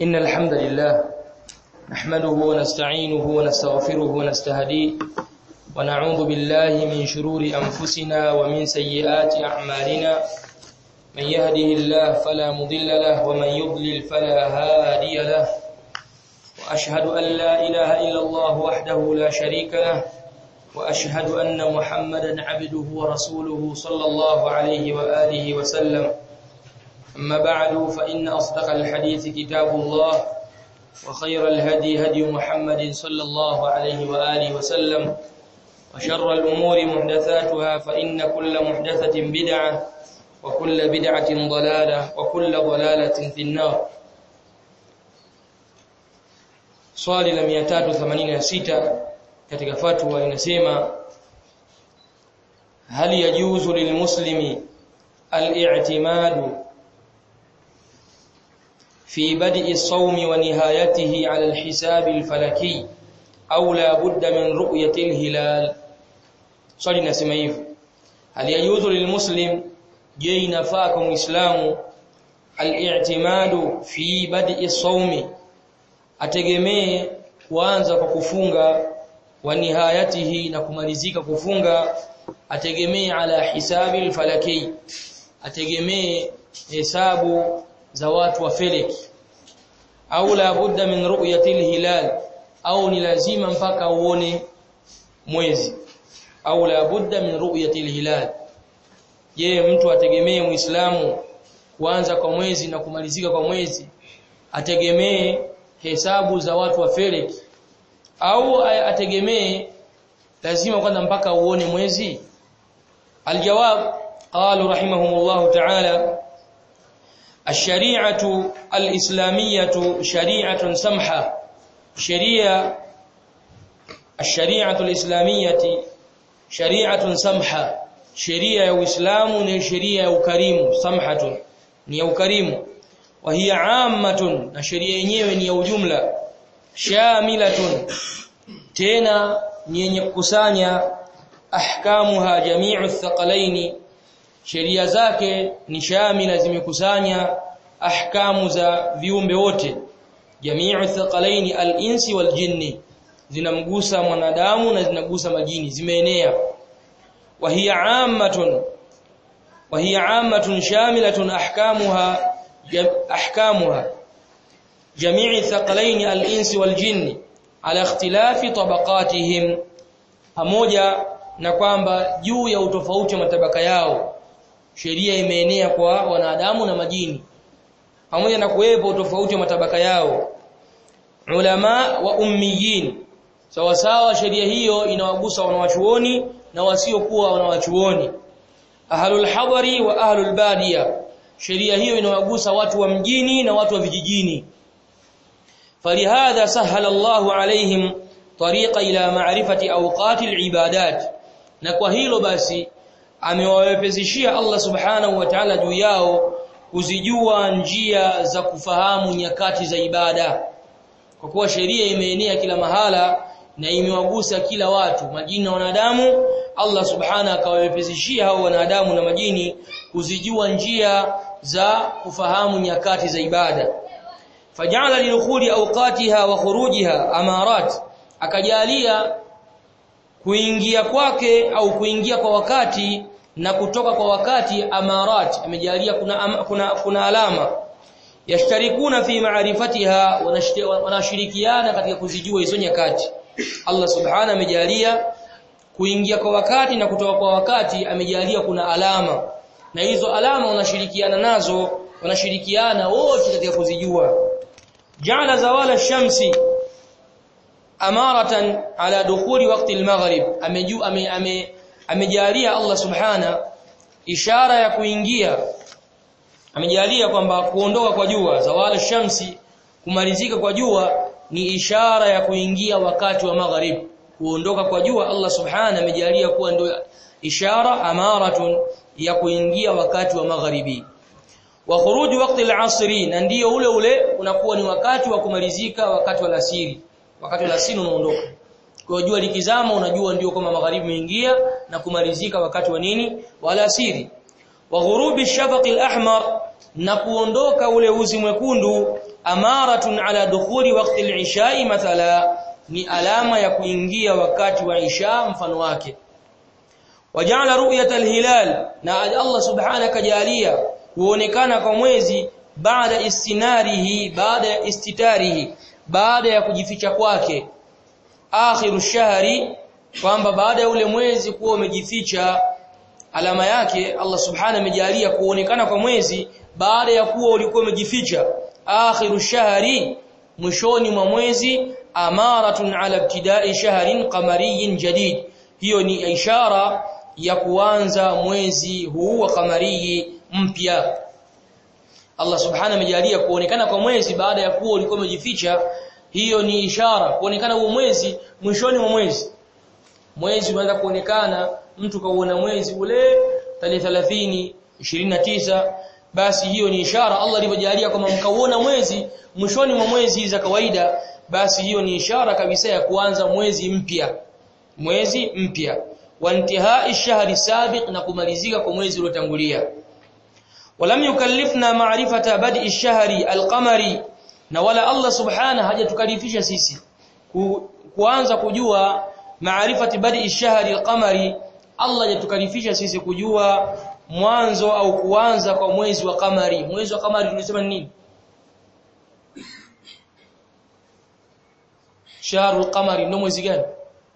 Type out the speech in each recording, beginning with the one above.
إن الحمد لله نحمده ونستعينه ونستغفره ونستهديه ونعوذ بالله من شرور أنفسنا ومن سيئات أعمالنا من يهده الله فلا مضل له ومن يضلل فلا هادي له وأشهد أن لا إله إلا الله وحده لا شريك له وأشهد أن محمدا عبده ورسوله صلى الله عليه وآله وسلم أما بعد فإن أصدق الحديث كتاب الله وخير الهدي هدي محمد صلى الله عليه وآله وسلم وشر الأمور محدثاتها فإن كل محدثة بدعة وكل بدعة ضلالة وكل ضلالة في النار swali la 386 katika fatwa inasema hal yajuzu lilmuslimi al-i'timadu في بدء الصوم ونهايته على الحساب الفلكي أو لا بد من رؤية الهلال swali nasema hivyo hal yajuzu lilmuslim je inafaa kwa muislamu al-i'timadu fi bad'i sawmi ategemee kuanza kwa kufunga wa nihayatihi na kumalizika kufunga ategemee ala hisabi al-falaki ategemee hesabu za watu wa feleki au la budda min ru'yati hilal au ni lazima mpaka uone mwezi au la budda min ru'yati hilal je mtu ategemee muislamu kuanza kwa mwezi na kumalizika kwa mwezi ategemee hesabu za watu wa feleki au ategemee lazima kwanza mpaka uone mwezi aljawab qalu rahimahumullah ta'ala الشريعه الاسلاميه شريعه سمحه شريعه الشريعه الاسلاميه شريعه سمحه sheria ya Uislamu ni sheria ya ukarimu samhatun ni ya ukarimu wa hiya ammatun na sheria yenyewe ni ya ujumla shamilatun tena ni yenye kukusanya ahkamuha jami'u thaqalaini sheria zake ni shamila zimekusanya ahkamu za viumbe wote jami'u thaqalaini al-insi wal jinni zinamgusa mwanadamu na zinagusa majini zimeenea wa hiya ammatun wa hiya ammatun shamilatun ahkamuha ahkamuha jami'i thaqalaini al-insi wal jinni ala ikhtilafi tabaqatihim pamoja na kwamba juu ya utofauti wa matabaka yao sheria imeenea kwa wanadamu na majini pamoja na kuwepo tofauti wa matabaka yao ulama wa ummiyin sawa sawa sheria hiyo inawagusa wanawachuoni na wasiokuwa wanawachuoni ahlul hadari wa ahlul badia sheria hiyo inawagusa watu wa mjini na watu wa vijijini falihadha sahala Allahu alaihim tariqa ila ma'rifati awqati al-ibadat na kwa hilo basi amewawepesishia Allah subhanahu wa ta'ala juu yao kuzijua njia za kufahamu nyakati za ibada kwa kuwa sheria imeenea kila mahala na imewagusa kila watu majini na wanadamu Allah subhanahu akawawepesishia hao wanadamu na majini kuzijua njia za kufahamu nyakati za ibada fajala lidukhuli awqatiha wa khurujiha amarat akajalia kuingia kwake au kuingia kwa wakati na kutoka kwa wakati amarat amejalia kuna am, kuna kuna alama yashtarikuna fi ma'rifatiha wanashirikiana katika kuzijua hizo nyakati Allah subhanahu amejalia kuingia kwa wakati na kutoka kwa wakati amejalia kuna alama na hizo alama wanashirikiana nazo wanashirikiana wote katika kuzijua ja'ala zawala shamsi amaratan ala dukhuli waqti al-maghrib ameju ame, ame amejalia Allah subhana ishara ya kuingia amejalia kwamba kuondoka kwa jua zawala shamsi kumalizika kwa jua ni ishara ya kuingia wakati wa maghrib kuondoka kwa jua Allah subhana amejalia kuwa ndio ishara amaratun ya kuingia wakati wa magharibi wa khuruji waqti al-asri na ndio ule ule unakuwa ni wakati wa kumalizika wakati wa alasiri wakati wa alasiri unaondoka kwa jua likizama unajua ndio kama magharibi imeingia na kumalizika wakati wa nini wa alasiri wa ghurubi shafaq al-ahmar na kuondoka ule uzi mwekundu amaratun ala dukhuli waqti al-isha mathala ni alama ya kuingia wakati wa isha mfano wake waja'ala ru'yata al-hilal na Allah subhanahu kajalia kuonekana kwa mwezi baada istinarihi baada ya istitarihi baada ya kujificha kwake akhiru shahri kwamba baada ya ule mwezi kuwa umejificha alama yake Allah subhanahu amejalia kuonekana kwa mwezi baada ya kuwa ulikuwa umejificha akhiru shahri mwishoni mwa mwezi amaratun ala ibtida'i shahrin qamariyin jadid hiyo ni ishara ya kuanza mwezi huu wa kamariyi mpya Allah subhanahu amejalia kuonekana kwa mwezi baada ya kuwa ulikuwa umejificha hiyo ni ishara kuonekana huo mwezi mwishoni mwa mwezi mwezi unaanza kuonekana mtu kauona mwezi ule tarehe 30 29 basi hiyo ni ishara Allah alivyojalia kwamba mkauona mwezi mwishoni mwa mwezi za kawaida basi hiyo ni ishara kabisa ya kuanza mwezi mpya mwezi mpya wa intihai shahri sabiq na kumalizika kwa mwezi uliotangulia walam yukallifna ma'rifata bad'i shahri al-qamari na wala Allah subhanahu hajatukalifisha sisi ku, kuanza kujua maarifati bad'i shahri al-qamari Allah hajatukalifisha sisi kujua mwanzo au kuanza kwa mwezi wa kamari mwezi wa kamari tunasema nini shahrul qamari ndio mwezi gani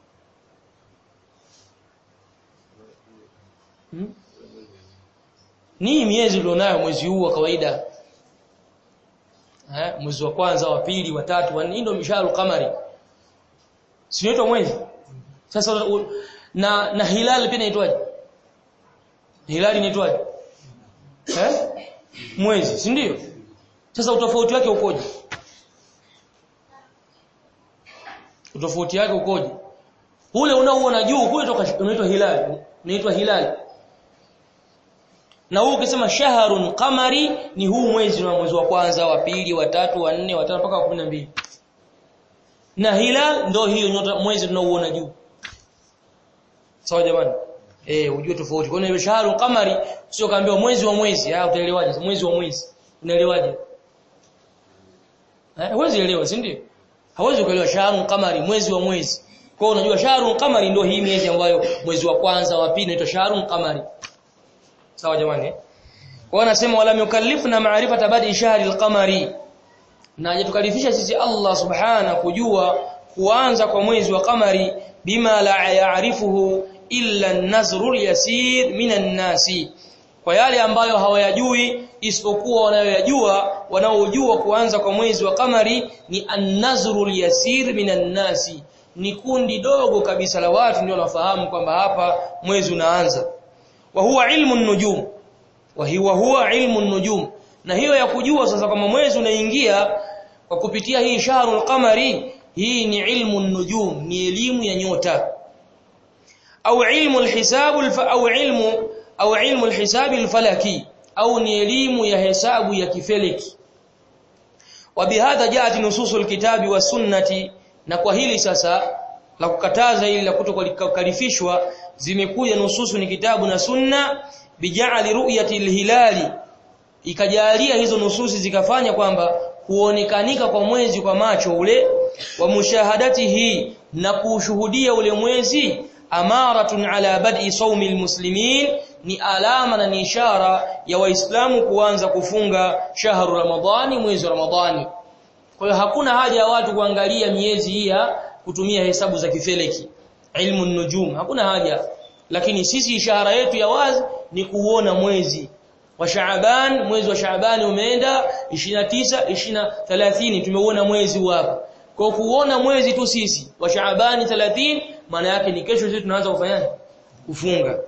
hmm? ni miezi ulionayo mwezi huu wa kawaida eh mwezi wa kwanza wa pili wa tatu wa nne ndio misharu kamari sio mwezi sasa na na hilal pia inaitwaje hilali inaitwaje eh mwezi si ndio sasa utofauti wake ukoje utofauti wake ukoje ule unaoona juu kule unaitwa hilali unaitwa hilali na huu ukisema shahrun qamari ni huu mwezi wa mwezi wa kwanza wa pili wa tatu wa nne wa tano mpaka wa 12 na hilal ndio hiyo nyota mwezi tunaoona juu sawa jamani eh ujue tofauti kwa hiyo shahrun qamari sio kaambiwa mwezi wa mwezi ah utaelewaje mwezi wa mwezi unaelewaje eh huwezi elewa si ndio hawezi kuelewa shahrun qamari mwezi wa mwezi kwa hiyo unajua shahrun qamari ndio hii miezi ambayo mwezi wa kwanza wa pili inaitwa shahrun qamari sawa jamani kwa anasema wala yukallifna ma'rifata badi shahri al-qamari na hajatukalifisha sisi Allah subhana kujua kuanza kwa mwezi wa qamari bima la ya'rifuhu illa an-nazru yasir minan nasi kwa yale ambayo hawayajui isipokuwa wanayoyajua wanaojua kuanza kwa mwezi wa qamari ni an-nazru yasir minan nasi ni kundi dogo kabisa la watu ndio wanafahamu kwamba hapa mwezi unaanza wa huwa ilmu nujum wa huwa huwa ilmu nujum na hiyo ya kujua sasa kama mwezi unaingia kwa kupitia hii shahrul qamari hii ni ilmu nujum ni elimu ya nyota au ilmu alhisab au ilmu au ilmu alhisab alfalaki au ni elimu ya hesabu ya kifeleki وبهذا جاءت نصوص الكتاب والسنه na kwa hili sasa la kukataza ili la kutokalifishwa zimekuja nususu ni kitabu na sunna bija'ali ru'yati hilali ikajalia hizo nususi zikafanya kwamba kuonekanika kwa mwezi kwa macho ule wa mushahadatihi na kushuhudia ule mwezi amaratun ala bad'i sawmi almuslimin ni alama na ni ishara ya waislamu kuanza kufunga shahru ramadhani mwezi wa ramadhani kwa hiyo hakuna haja ya watu kuangalia miezi hii ya kutumia hesabu za kifeleki ilmu nujum hakuna haja lakini sisi ishara yetu ya wazi ni kuona mwezi wa Shaaban mwezi wa Shaaban umeenda 29 20 30 tumeuona mwezi hapa kwa kuona mwezi tu sisi wa Shaaban 30 maana yake ni kesho sisi tunaanza kufanya kufunga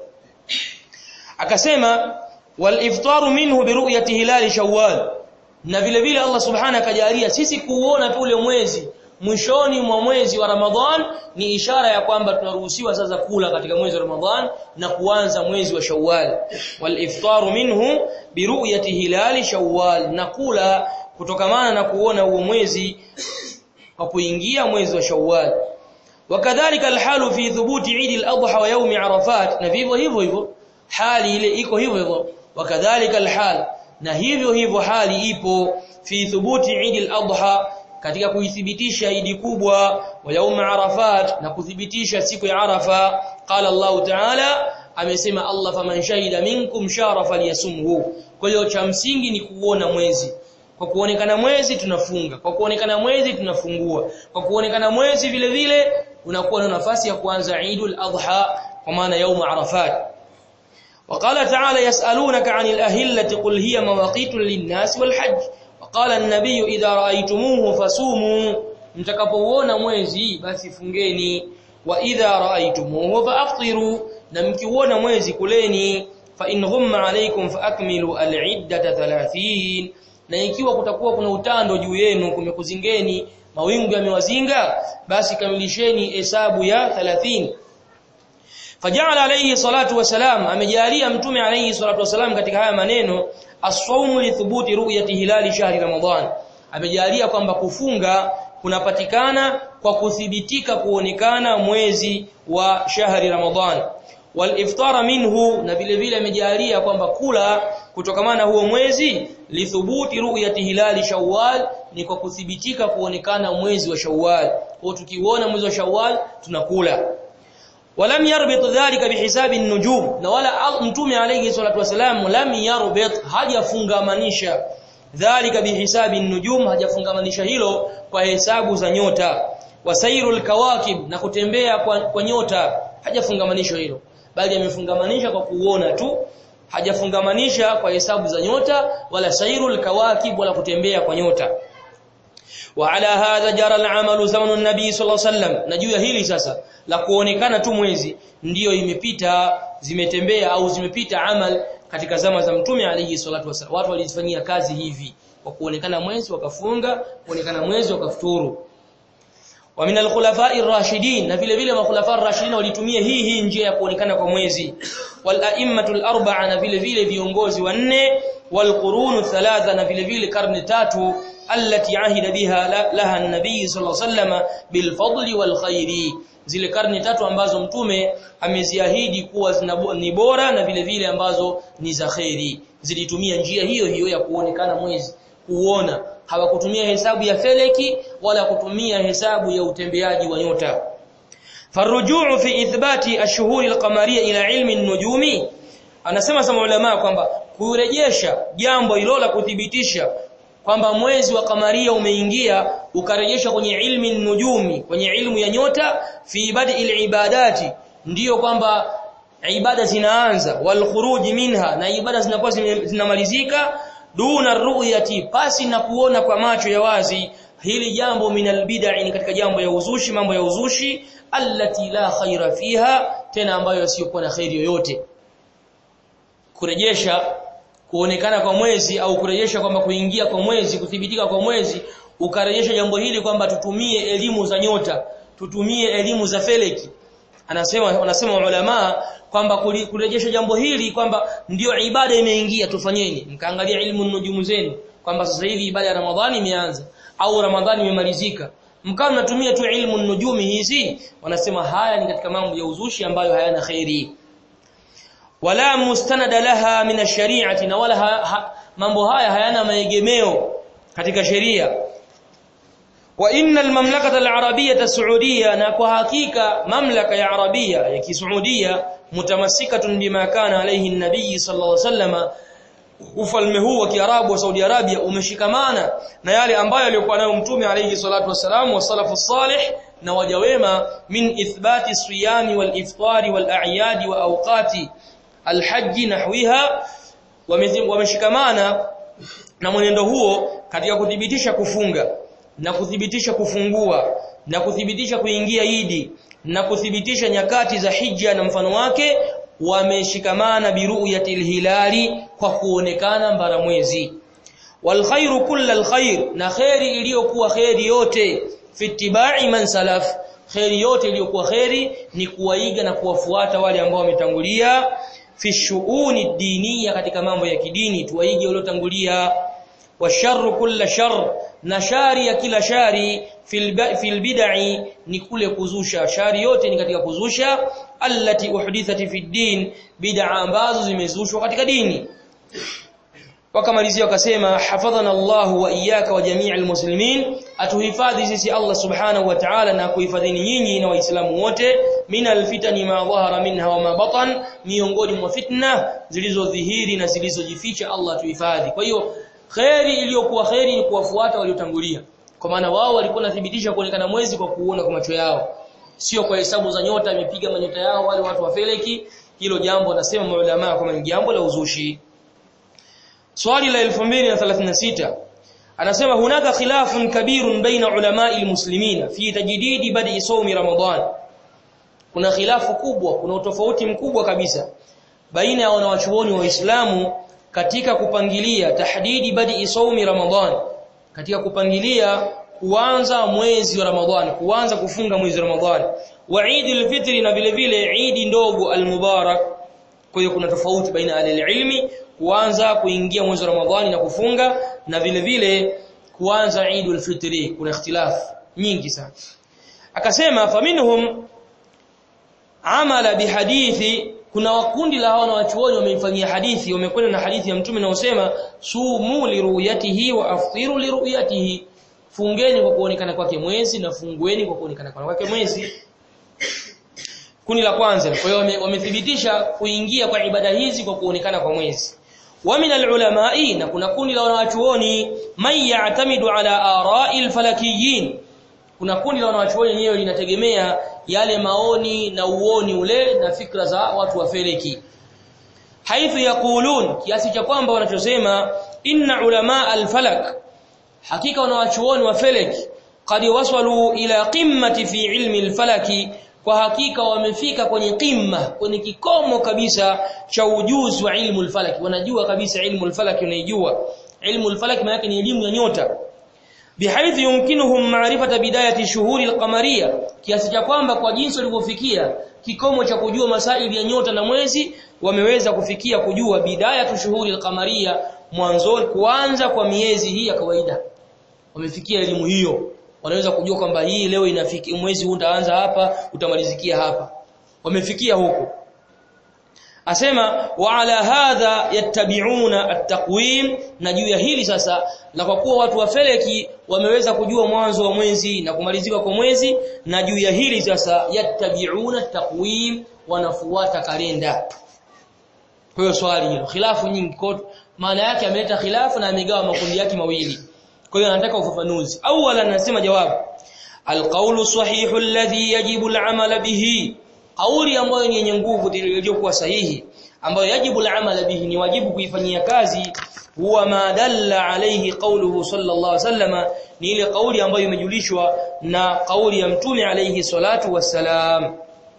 akasema wal iftaru minhu bi ru'yati hilal shawwal na vile vile Allah subhanahu akajalia sisi kuona tu ule mwezi mwishoni mwa mwezi wa Ramadhan ni ishara ya kwamba tunaruhusiwa sasa kula katika mwezi wa Ramadhan na kuanza mwezi wa Shawwal wal iftaru minhu bi ru'yati hilali Shawwal na kula kutokamana na kuona huo mwezi kwa kuingia mwezi wa Shawwal wakadhalika alhalu fi thubuti Eid al-Adha wa yawm Arafat na vivyo hivyo hivyo hali ile iko hivyo hivyo wakadhalika alhal na hivyo hivyo hali ipo fi thubuti Eid al-Adha katika kuithibitisha idi kubwa wa yaum Arafat na kuthibitisha siku ya Arafa qala Allah ta'ala amesema Allah faman shahida minkum shara falyasumhu kwa hiyo cha msingi ni kuona mwezi kwa kuonekana mwezi tunafunga kwa kuonekana mwezi tunafungua kwa kuonekana mwezi vile vile unakuwa na nafasi ya kuanza Eidul Adha kwa maana yaum Arafat وقال تعالى يسألونك عن الأهلة قل هي مواقيت للناس والحج وقال النبي إذا رأيتموه فصوموا mtakapoona mwezi basi fungeni wa idha raaitumuhu faaftiru na mkiuona mwezi kuleni fa in ghumma alaykum faakmilu al'iddata 30 na ikiwa kutakuwa kuna utando juu yenu kumekuzingeni mawingu yamewazinga basi kamilisheni hesabu ya 30 faja'ala alayhi salatu wasalam amejalia mtume alayhi salatu wasalam katika haya maneno as-sawmu li thubuti ru'yati hilali shahri ramadan amejalia kwamba kufunga kunapatikana kwa kuthibitika kuonekana mwezi wa shahri ramadan wal iftara minhu na vile vile amejalia kwamba kula kutokamana huo mwezi lithubuti ru'yati hilali shawwal ni kwa kuthibitika kuonekana mwezi wa shawwal kwa tukiuona mwezi wa shawwal tunakula ولم يربط ذلك بحساب النجوم na wala mtume alayhi salatu wasalam lam yarbit hajafungamanisha dhalika bihisabi an-nujum hajafungamanisha hilo kwa hesabu za nyota wasairul kawakib na kutembea kwa, kwa nyota hajafungamanisha hilo bali amefungamanisha kwa kuona tu hajafungamanisha kwa hesabu za nyota wala sairul kawakib wala kutembea kwa nyota وعلى هذا جرى العمل زمن النبي صلى الله عليه وسلم najua hili sasa la kuonekana tu mwezi ndiyo imepita zimetembea au zimepita amal katika zama za mtume alayhi salatu wasallam watu walifanyia kazi hivi kwa kuonekana mwezi wakafunga kuonekana mwezi wakafuturu wa min al-khulafa'i ar-rashidin na vile vile makhulafa ar-rashidin walitumia hii hii njia ya kuonekana kwa mwezi wal a'immatu al-arba'a na vile vile viongozi wanne wal qurunu thalatha na vile vile karne tatu allati ahida biha laha an-nabiy sallallahu alayhi wasallam bil fadli wal khairi zile karne tatu ambazo mtume ameziahidi kuwa ni bora na vile vile ambazo ni za khairi zilitumia njia hiyo hiyo ya kuonekana mwezi kuona hawakutumia hesabu ya feleki wala kutumia hesabu ya utembeaji wa nyota farujuu fi ithbati ashhuri alqamariyya ila ilmi an-nujumi anasema sama ulama kwamba kurejesha jambo hilo la kuthibitisha kwamba mwezi wa kamaria umeingia ukarejeshwa kwenye ilmi nujumi kwenye ilmu ya nyota fi ibadi ibadati ndiyo kwamba ibada zinaanza wal khuruj minha na ibada zinakuwa zinamalizika duna ru'yati pasi na kuona kwa macho ya wazi hili jambo minal bid'a ni katika jambo ya uzushi mambo ya uzushi allati la khaira fiha tena ambayo yasiyokuwa na khairi yoyote kurejesha kuonekana kwa mwezi au kurejesha kwamba kuingia kwa mwezi kuthibitika kwa mwezi ukarejesha jambo hili kwamba tutumie elimu za nyota tutumie elimu za feleki anasema wanasema ulama kwamba kurejesha jambo hili kwamba ndio ibada imeingia tufanyeni mkaangalia ilmu nujumu zenu kwamba sasa hivi ibada ya Ramadhani imeanza au Ramadhani imemalizika mkao mnatumia tu ilmu nujumi hizi wanasema haya ni katika mambo ya uzushi ambayo hayana khairi wala mustanada laha min ash-shari'ati na wala ha, ha, mambo haya hayana maegemeo katika sheria wa inna al-mamlakata al-arabiyyah as-saudiyyah na kwa hakika mamlaka ya arabia ya kisaudia mutamassikatun bima kana alayhi an-nabiy sallallahu alayhi wasallam ufalme huu wa Kiarabu wa Saudi Arabia umeshikamana na yale ambayo aliyokuwa nayo mtume alayhi salatu wasalam wa salafu salih na waja wema min ithbati siyami wal iftari wal a'yadi wa awqati alhaji nahwiha wameshikamana na mwenendo huo katika kuthibitisha kufunga na kuthibitisha kufungua na kuthibitisha kuingia idi na kuthibitisha nyakati za hija na mfano wake wameshikamana biru'yatil hilali kwa kuonekana mbara mwezi wal khairu kullal khair na khairi iliyokuwa khairi yote fitibai man salaf khairi yote iliyokuwa khairi ni kuwaiga na kuwafuata wale ambao wametangulia fi shuuni diniya katika mambo ya kidini tuwaige waliotangulia wa sharru kulla shar na shari ya kila shari fil bid'i ni kule kuzusha shari yote ni katika kuzusha allati uhdithat fi din bid'a ambazo zimezushwa katika dini wakamalizia wakasema hafadhana Allah wa iyyaka wa jami'al muslimin atuhifadhi sisi Allah subhanahu wa ta'ala na kuhifadhini nyinyi na waislamu wote minal fitani ma dhahara minha wa ma batan miongoni mwa fitna zilizodhihiri na zilizojificha Allah tuhifadhi kwa hiyo khairi iliyokuwa khairi ni kuwafuata waliotangulia kwa maana wao walikuwa nathibitisha kuonekana mwezi kwa kuona kwa macho yao sio kwa hesabu za nyota imepiga manyota yao wale watu wa feleki hilo jambo nasema maulama kama ni jambo la uzushi swali la 2036 anasema hunaka khilafun kabirun baina ulama'i almuslimina fi tajdidi badi sawmi ramadan kuna khilafu kubwa kuna utofauti mkubwa kabisa baina ya wanawachuoni wa Uislamu katika kupangilia tahdidi badi sawmi ramadan katika kupangilia kuanza mwezi wa Ramadhani kuanza kufunga mwezi wa Ramadhani wa Eidul Fitri na vile vile Eid ndogo al-Mubarak kwa hiyo kuna tofauti baina ya ilmi kuanza kuingia mwezi wa Ramadhani na kufunga na vile vile kuanza Eidul Fitri kuna ikhtilafu nyingi sana akasema faminhum amala bihadithi kuna wakundi la hawa wachuoni wameifanyia hadithi wamekwenda na hadithi ya mtume naosema sumu liruyatihi wa aftiru liruyatihi fungeni kwa kuonekana kwake mwezi na fungueni kwa kuonekana kwake mwezi kundi la kwanza kwa hiyo wamethibitisha kuingia kwa ibada hizi kwa kuonekana kwa mwezi wa min alulama'i na kuna kundi la wanawachuoni man ya'tamidu ala ara'il falakiyin kuna kundi la wanawachuoni wenyewe linategemea yale maoni na uoni ule na fikra za watu wa feleki haithu yaqulun kiasi cha kwamba wanachosema inna ulama alfalak hakika wanawachuoni wa feleki qad wasalu ila qimmati fi ilmi alfalaki kwa hakika wamefika kwenye qimma kwenye kikomo kabisa cha ujuzi wa ilmu alfalaki wanajua kabisa ilmu alfalaki unaijua ilmu alfalaki maana ni elimu ya nyota bihaithu yumkinuhum ma'rifata bidayati shuhuri alqamariya kiasi cha kwamba kwa jinsi walivyofikia kikomo cha kujua masaili ya nyota na mwezi wameweza kufikia kujua bidayatu shuhuri alqamariya mwanzo kuanza kwa miezi hii ya kawaida wamefikia elimu hiyo wanaweza kujua kwamba hii leo inafiki mwezi huu utaanza hapa utamalizikia hapa wamefikia huko asema wa ala hadha yattabi'una at-taqwim na juu ya hili sasa na kwa kuwa watu wa feleki wameweza kujua mwanzo wa mwezi na kumalizika kwa mwezi na juu ya hili sasa yattabi'una at-taqwim wanafuata kalenda kwa hiyo swali hilo khilafu nyingi kwa maana yake ameleta khilafu na amegawa makundi yake mawili kwa hiyo anataka ufafanuzi awala anasema jawabu alqawlu sahihu alladhi yajibu al'amala bihi kauli ambayo ni yenye nguvu iliyokuwa sahihi ambayo yajibu al'amala bihi ni wajibu kuifanyia kazi huwa ma dalla alayhi qawluhu sallallahu alayhi wasallam ni ile kauli ambayo imejulishwa na kauli ya mtume alayhi salatu wassalam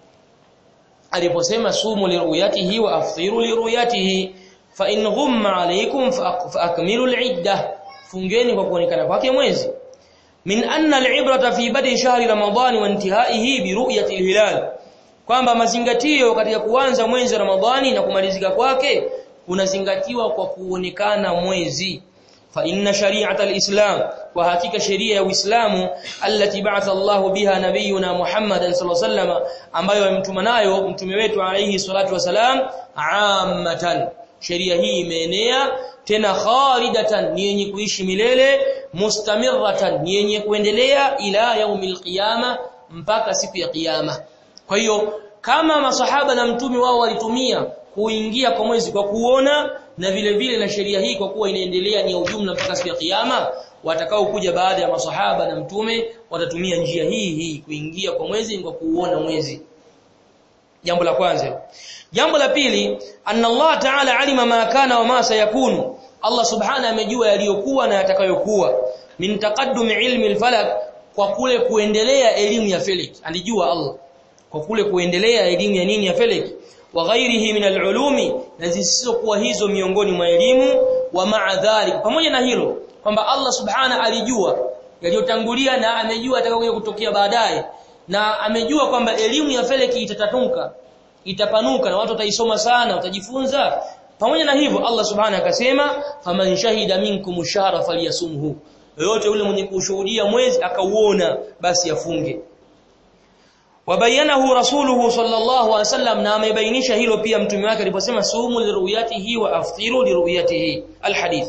aliposema sumu liruyatihi wa aftiru liruyatihi fa in ghumma alaykum fa akmilu al'iddah fungeni kwa kuonekana kwake mwezi min anna al'ibrata fi badi shahri ramadhani wa intihaihi bi ru'yati al-hilal kwamba mazingatio katika kuanza mwezi wa ramadhani na kumalizika kwake kunazingatiwa kwa kuonekana mwezi fa inna shari'ata al-islam wa hakika sheria ya uislamu allati ba'atha Allahu biha nabiyuna Muhammadan sallallahu alaihi wasallam ambayo amemtuma nayo mtume wetu alayhi salatu wasalam ammatan sheria hii imeenea tena khalidatan ni yenye kuishi milele mustamirratan ni yenye kuendelea ila yaumil qiyama mpaka siku ya kiyama kwa hiyo kama masahaba na mtume wao walitumia kuingia kwa mwezi kwa kuona na vile vile na sheria hii kwa kuwa inaendelea ni ujumla mpaka siku ya kiyama watakao kuja baada ya masahaba na mtume watatumia njia hii hii kuingia kwa mwezi kwa kuuona mwezi jambo la kwanza jambo la pili anna Allah ta'ala alima ma kana wa ma sayakunu Allah subhana amejua yaliyokuwa na yatakayokuwa min taqaddum ilmi al-falak kwa kule kuendelea elimu ya felek alijua Allah kwa kule kuendelea elimu ya nini ya felek wa ghairihi min al-ulumi na zisizokuwa hizo miongoni mwa elimu wa ma'a dhalik pamoja na hilo kwamba Allah subhana alijua yaliyotangulia na amejua atakayokuja kutokea baadaye na amejua kwamba elimu ya feleki itatatunka itapanuka na watu wataisoma sana watajifunza pamoja na hivyo Allah subhanahu akasema faman shahida minkum shahra falyasumhu yote yule mwenye kushuhudia mwezi akauona basi afunge wabayanahu rasuluhu sallallahu alaihi wasallam na amebainisha hilo pia mtume wake aliposema sumu liruyatihi wa aftiru liruyatihi alhadith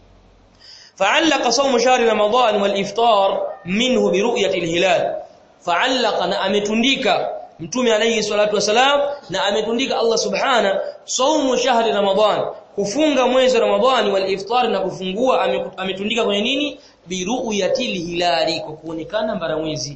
فعلق صوم شهر رمضان والافطار منه برؤيه الهلال فعلق na ametundika mtume alayhi salatu wasalam na ametundika Allah subhana saumu shahri ramadan kufunga mwezi wa ramadhani wal iftar na kufungua ametundika kwenye nini biru'yatil hilali kwa kuonekana mbara mwezi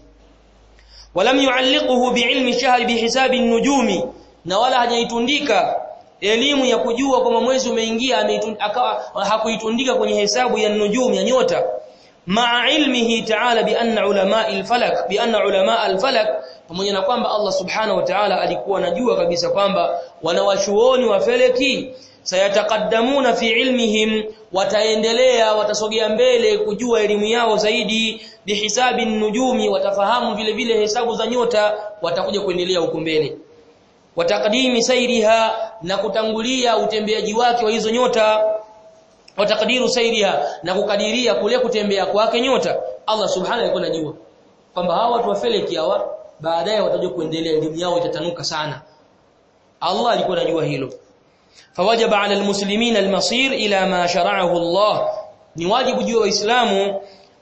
walam yualliquhu biilmi shahri bihisabi an-nujumi na wala hajaitundika elimu ya kujua kwamba mwezi umeingia akawa hakuitundika kwenye hesabu ya nujum ya nyota ma'a ilmihi ta'ala bi anna ulama al-falak bi anna ulama al-falak pamoja na kwamba Allah subhanahu wa ta'ala alikuwa anajua kabisa kwamba wanawachuoni wa feleki sayataqaddamuna fi ilmihim wataendelea watasogea mbele kujua elimu yao zaidi bihisabi nujumi watafahamu vile vile hesabu za nyota watakuja kuendelea huko mbele watakdimi sairiha na kutangulia utembeaji wake wa hizo nyota watakdiru sairiha na kukadiria kule kutembea kwake nyota Allah subhanahu alikuwa anajua kwamba hawa watu wa feleki hawa baadaye watajua kuendelea elimu yao itatanuka sana Allah alikuwa anajua hilo fawajaba ala almuslimina almasir ila ma shara'ahu Allah ni wajibu juu waislamu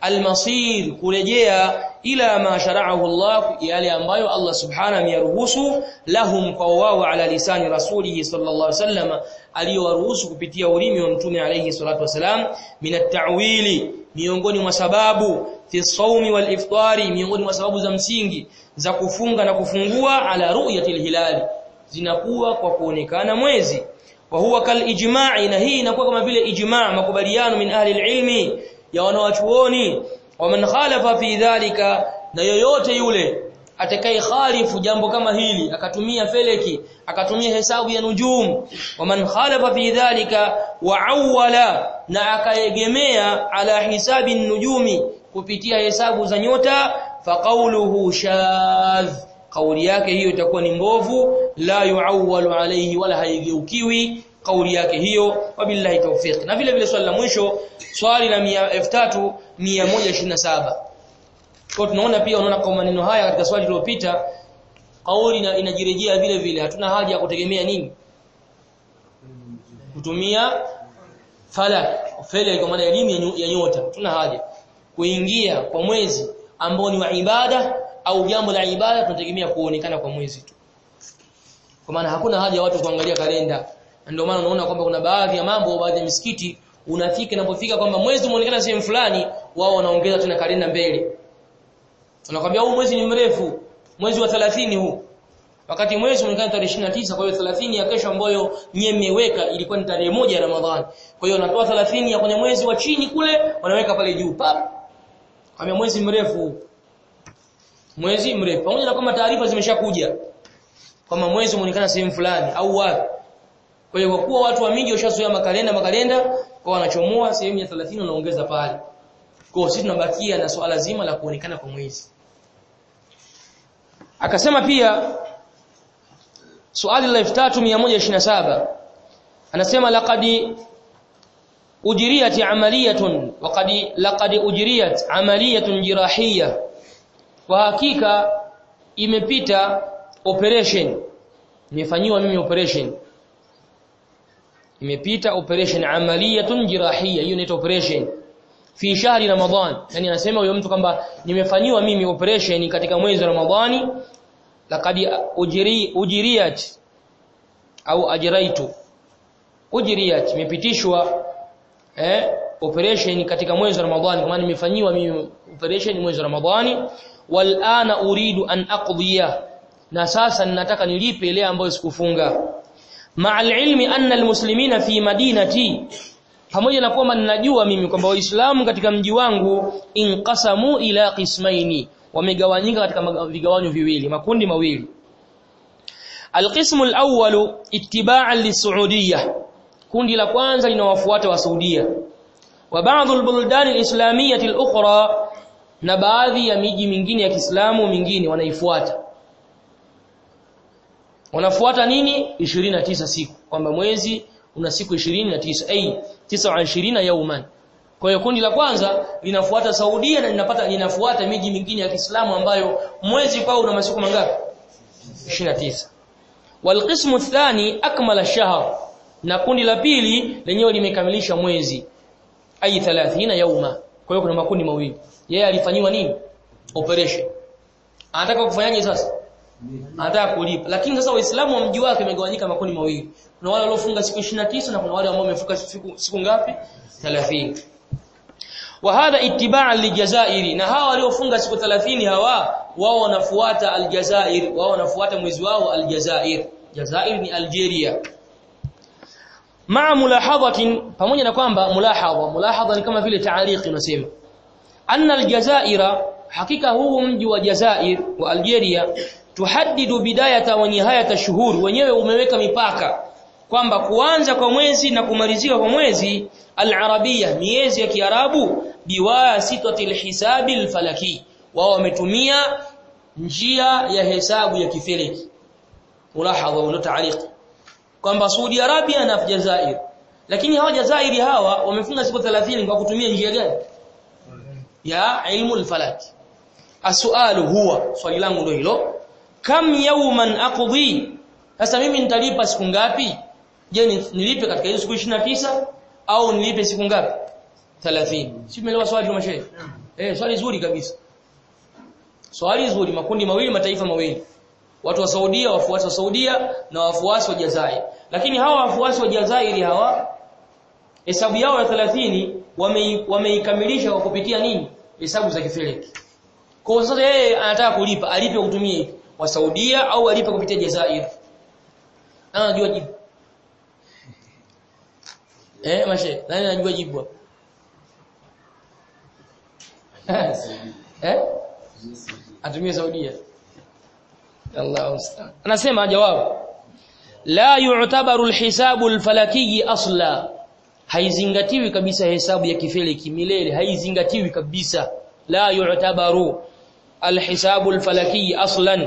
almasir kurejea ila ma shara'ahu Allah yale ambayo Allah subhanahu ameyaruhusu lahum kwa wao ala lisani rasulih sallallahu alaihi wasallam aliyowaruhusu kupitia ulimi wa mtume alayhi salatu wasalam min at-ta'wili miongoni mwa sababu fi sawmi wal iftari miongoni mwa sababu za msingi za kufunga na kufungua ala ru'yatil hilali zinakuwa kwa kuonekana mwezi wa huwa kal ijma'i na hii inakuwa kama vile ijma' makubaliano min ahli ilmi ya wanawachuoni wa man khalafa fi dhalika na yoyote yule atakaye khalifu jambo kama hili akatumia feleki akatumia hesabu ya nujum wa man khalafa fi dhalika wa awwala na akaegemea ala hisabi nujumi kupitia hesabu za nyota fa qawluhu shadh kauli yake hiyo itakuwa ni mbovu la yuawwalu alayhi wala haigeukiwi kauli yake hiyo wabillahi tawfiq na vile vile swali la mwisho swali la 3127 kwa tunaona pia unaona kwa maneno haya katika swali lililopita kauli inajirejea vile vile hatuna haja ya kutegemea nini kutumia falak fele kwa maana elimu ya nyota tuna haja kuingia kwa mwezi ambao ni wa ibada au jambo la ibada tunategemea kuonekana kwa mwezi tu kwa maana hakuna haja ya watu kuangalia kalenda ndio maana unaona kwamba kuna baadhi ya mambo baadhi ya misikiti unafika inapofika kwamba mwezi umeonekana sehemu fulani wao wanaongeza tena kalenda mbele Unakwambia huu mwezi ni mrefu, mwezi wa 30 huu. Wakati mwezi umeonekana tarehe 29, kwa hiyo 30 ya kesho ambayo nyie mmeweka ilikuwa ni tarehe moja ya Ramadhani. Kwa hiyo wanatoa 30 ya kwenye mwezi wa chini kule, wanaweka pale juu. Pap. Kama mwezi mrefu. Mwezi mrefu. Pamoja na kama taarifa zimeshakuja kama mwezi umeonekana sehemu fulani au wapi. Kwa hiyo kwa kuwa watu wa mingi washazoea makalenda makalenda, kwa wanachomoa sehemu ya 30 wanaongeza pale. Kwa sisi tunabakia na swala zima la kuonekana kwa mwezi. Akasema pia swali la 3127 anasema laqad ujriyat amaliyatun waqad laqad ujriyat amaliyatun jirahiyya kwa hakika imepita operation nimefanywa mimi operation imepita operation amaliyatun jirahiyya hiyo inaitwa operation fi shahri ramadhan yani anasema huyo mtu kwamba nimefanyiwa mimi operation katika mwezi wa ramadhani laqad ujri ujriyat au ajraitu ujriyat imepitishwa eh operation katika mwezi wa ramadhani kwa maana nimefanyiwa mimi operation mwezi wa ramadhani wal ana uridu an aqdiya na sasa ninataka nilipe ile ambayo sikufunga ma'al ilmi anna almuslimina fi madinati pamoja na kwamba ninajua mimi kwamba waislamu katika mji wangu inqasamu ila qismaini wamegawanyika katika vigawanyo viwili makundi mawili alqismu alawwal ittiba'an lisuudiyya kundi la kwanza linawafuata wa Saudia wa baadhi albuldan alislamiyyah alukhra na baadhi ya miji mingine ya Kiislamu mingine wanaifuata wanafuata nini 29 siku kwamba mwezi una siku 29 ai 29 yauman kwa hiyo kundi la kwanza linafuata Saudia na linapata linafuata miji mingine ya Kiislamu ambayo mwezi kwao una masiku mangapi 29 walqismu athani akmala ash-shahr na kundi la pili lenyewe limekamilisha mwezi ai 30 yauma kwa hiyo kuna makundi mawili yeye alifanyiwa nini operation anataka kufanyaje sasa anataka kulipa lakini sasa waislamu wa mji wake umegawanyika makundi mawili kuna wale waliofunga siku 29 na kuna wale ambao wamefunga siku, siku ngapi 30 wa hadha ittiba'an lijazairi na hawa waliofunga siku 30 hawa wao wanafuata aljazair wao wanafuata mwezi wao aljazair jazair ni algeria maa mulahadhatin pamoja na kwamba mulahadha mulahadha ni kama vile taariqi unasema anna aljazaira hakika huu mji wa jazair wa algeria tuhaddidu bidayata wa nihayata shuhur wenyewe umeweka mipaka kwamba kuanza kwa mwezi na kumalizika kwa mwezi al-arabia miezi ya kiarabu biwasitati al-hisabi al-falaki wao wametumia njia ya hesabu ya kifeleki mulahadha wa taariq kwamba Saudi Arabia na Jazair lakini hawa Jazairi hawa wamefunga siku 30 kwa kutumia njia gani ya ilmu al-falaki asualu huwa swali langu ndio hilo kam yawman aqdi sasa mimi nitalipa siku ngapi je nilipe katika hizo siku 29 au nilipe siku ngapi 30 si umeelewa swali la mashehe eh swali zuri kabisa swali zuri makundi mawili mataifa mawili watu wa Saudia wafuasi wa Saudia na wafuasi wa Jazair lakini hawa wafuasi wa Jazairi hawa hesabu yao ya 30 wameikamilisha wame kwa kupitia nini hesabu za kifeleki kwa sasa yeye anataka kulipa alipe kutumia wa Saudia au alipe kupitia Jazair anajua jibu eh mashe nani anajua jibu eh atumie Saudia Allah ustaan anasema jawabu la yu'tabaru alhisabu alfalaki asla haizingatiwi kabisa hesabu ya kifeleki milele haizingatiwi kabisa la yu'tabaru alhisabu alfalaki aslan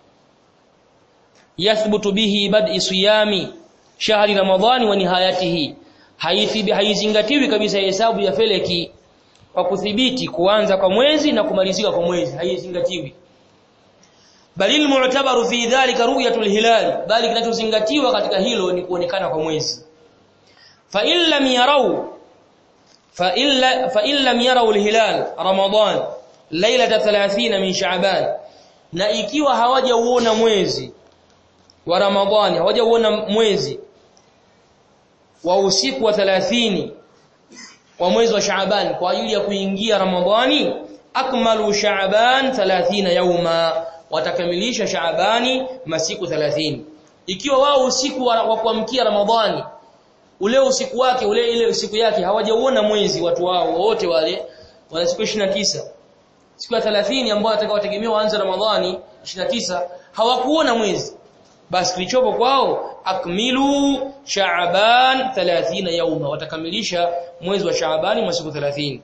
yathbutu bihi bad'i siyami shahri ramadhani wa nihayatihi haithibi haizingatiwi kabisa hesabu ya feleki kwa kuthibiti kuanza kwa mwezi na kumalizika kwa mwezi haizingatiwi bali almu'tabaru fi dhalika ru'yatul hilal bali kinachozingatiwa katika hilo ni kuonekana kwa mwezi fa in lam yarau fa illa fa in lam yarau alhilal ramadan lailata 30 min sha'ban na ikiwa hawajauona mwezi wa ramadhani hawajauona mwezi wa usiku wa 30 wa mwezi wa Shaaban kwa ajili ya kuingia Ramadhani akmalu Shaaban 30 yauma watakamilisha Shaabani masiku 30 ikiwa wao usiku wa, wa kuamkia Ramadhani ule usiku wake ule ile siku yake hawajauona mwezi watu wao wote wale wana siku 29 siku ya 30 ambao watakaotegemea waanze Ramadhani 29 hawakuona mwezi basi kilichopo kwao akmilu Shaaban 30 yauma watakamilisha mwezi wa Shaabani masiku 30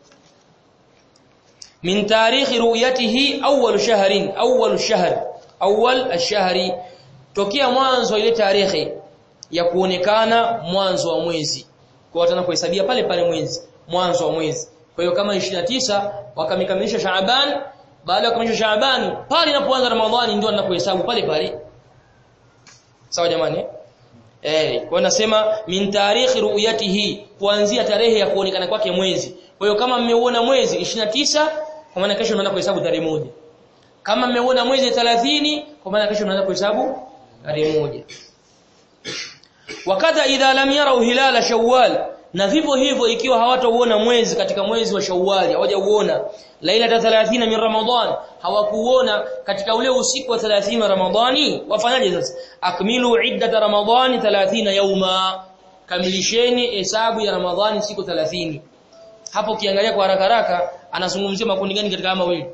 min tarikhi ru'yatihi awwal shahrin awwal shahr awwal ash-shahri tokea mwanzo ile tarehe ya kuonekana mwanzo wa mwezi kwa watana kuhesabia pale pale mwezi mwanzo wa mwezi kwa hiyo kama 29 wakamikamilisha Shaaban baada ya kukamilisha Shaaban pale inapoanza Ramadhani ndio anapohesabu pale pale sawa jamani eh kwa nasema min tarikhi ru'yatihi kuanzia tarehe ya kuonekana kwake mwezi kwa hiyo kama mmeuona mwezi 29 kwa maana kesho unaanza kuhesabu tarehe moja kama mmeuona mwezi 30 kwa maana kesho unaanza kuhesabu tarehe moja wakadha idha lam yarau hilala shawwal na vivyo hivyo ikiwa hawatauona mwezi katika mwezi wa Shawwal hawajauona lailata 30 min Ramadhan hawakuona katika ule usiku wa 30 wa Ramadhani wafanyaje sasa akmilu iddat Ramadhani 30 yauma kamilisheni hesabu ya Ramadhani siku 30 hapo kiangalia kwa haraka haraka anazungumzia makundi gani katika ama wili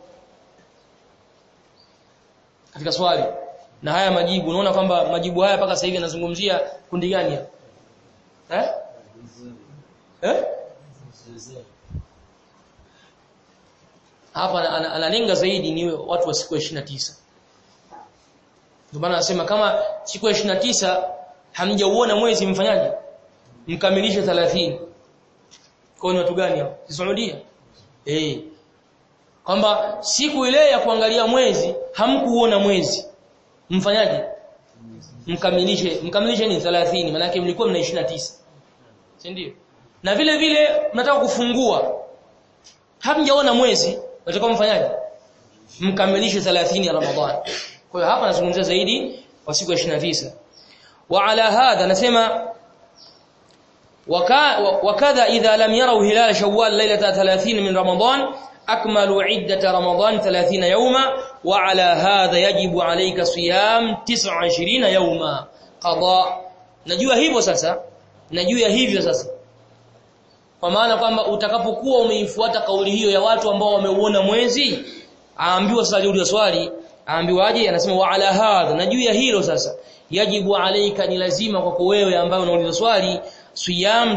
katika swali na haya majibu unaona kwamba majibu haya mpaka sasa hivi yanazungumzia kundi gani hapa eh eh hapa analenga zaidi ni watu wa siku ya 29 ndio maana anasema kama siku ya 29 hamjauona mwezi mfanyaje mkamilishe 30 kwa ni watu gani hao Saudia eh kwamba siku ile ya kuangalia mwezi hamkuona mwezi mfanyaje mkamilishe mkamilishe ni 30 maana yake mlikuwa mna 29 si ndio na vile vile mnataka kufungua hamjaona mwezi mtakuwa mfanyaje mkamilishe 30 ya Ramadhani kwa hiyo hapa nazungumzia zaidi kwa siku ya 29 wa ala hadha nasema وكذا إذا لم يروا هلال شوال ليلة 30 من رمضان أكملوا عدة رمضان 30 يوما وعلى هذا يجب عليك صيام 29 يوما قضاء najua hivyo sasa najua hivyo sasa kwa maana kwamba utakapokuwa umeifuata kauli hiyo ya watu ambao wameuona mwezi aambiwa sasa aliuliza swali aambiwaje anasema wa ala hadha najua hilo sasa yajibu alaika ni lazima kwako wewe ambaye unauliza swali siyam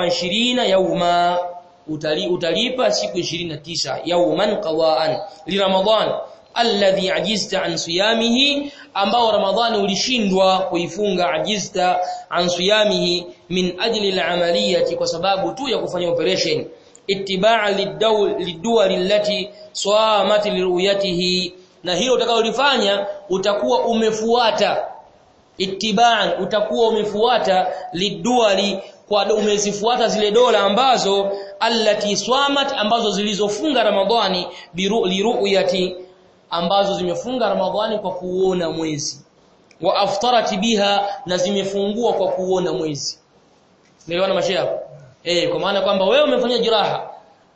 29 yauma utali, utalipa siku 29 yauman qawaan li ramadan alladhi ajizta an siyamihi ambao ramadhani ulishindwa kuifunga ajizta an siyamihi min ajli al-amaliyati kwa sababu tu ya kufanya operation ittiba'a lid-duwal allati samat liruyatihi na hilo utakalolifanya utakuwa umefuata ittiba'an utakuwa umefuata liduali kwa umezifuata zile dola ambazo allati swamat ambazo zilizofunga ramadhani liruyati ambazo zimefunga ramadhani kwa kuona mwezi wa aftarat biha na zimefungua kwa kuona mwezi niliona masheha eh kwa maana kwamba wewe umefanya jiraha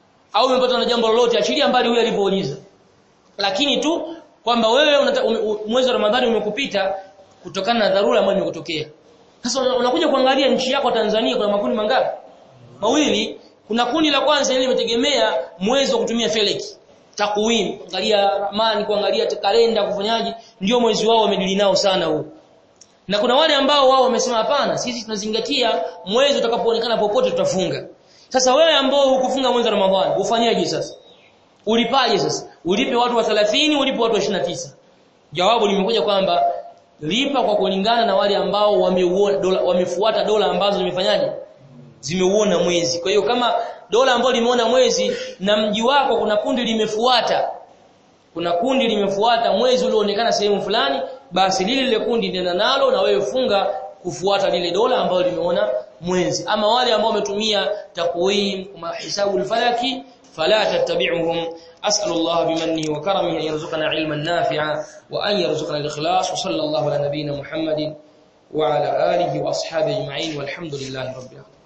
au umepata na jambo lolote achilia mbali huyo alipouliza lakini tu kwamba wewe mwezi wa ramadhani umekupita kutokana na dharura ambayo imekutokea sasa unakuja kuangalia nchi yako Tanzania kuna makundi mangapi mawili kuna kundi la kwanza ile limetegemea mwezi wa kutumia feleki takwim kuangalia ramani kuangalia kalenda kufanyaji ndio mwezi wao wamedili nao sana huu na kuna wale ambao wao wamesema hapana sisi tunazingatia mwezi utakapoonekana popote tutafunga sasa wewe ambao hukufunga mwezi wa Ramadhani ufanyaje sasa ulipaje sasa ulipe watu wa 30 ulipe watu wa 29 jawabu limekuja kwamba lipa kwa kulingana na wale ambao wameuona dola wamefuata dola ambazo zimefanyaje zimeuona mwezi kwa hiyo kama dola ambayo limeona mwezi na mji wako kuna kundi limefuata kuna kundi limefuata mwezi ulioonekana sehemu fulani basi lile lile kundi nenda nalo na wewe funga kufuata lile dola ambayo limeona mwezi ama wale ambao wametumia takwim kama hisabu al-falaki fala tattabi'uhum أسأل الله بمنه وكرمه أن يرزقنا علما نافعا وأن يرزقنا الإخلاص وصلى الله على نبينا محمد وعلى آله وأصحابه أجمعين والحمد لله رب العالمين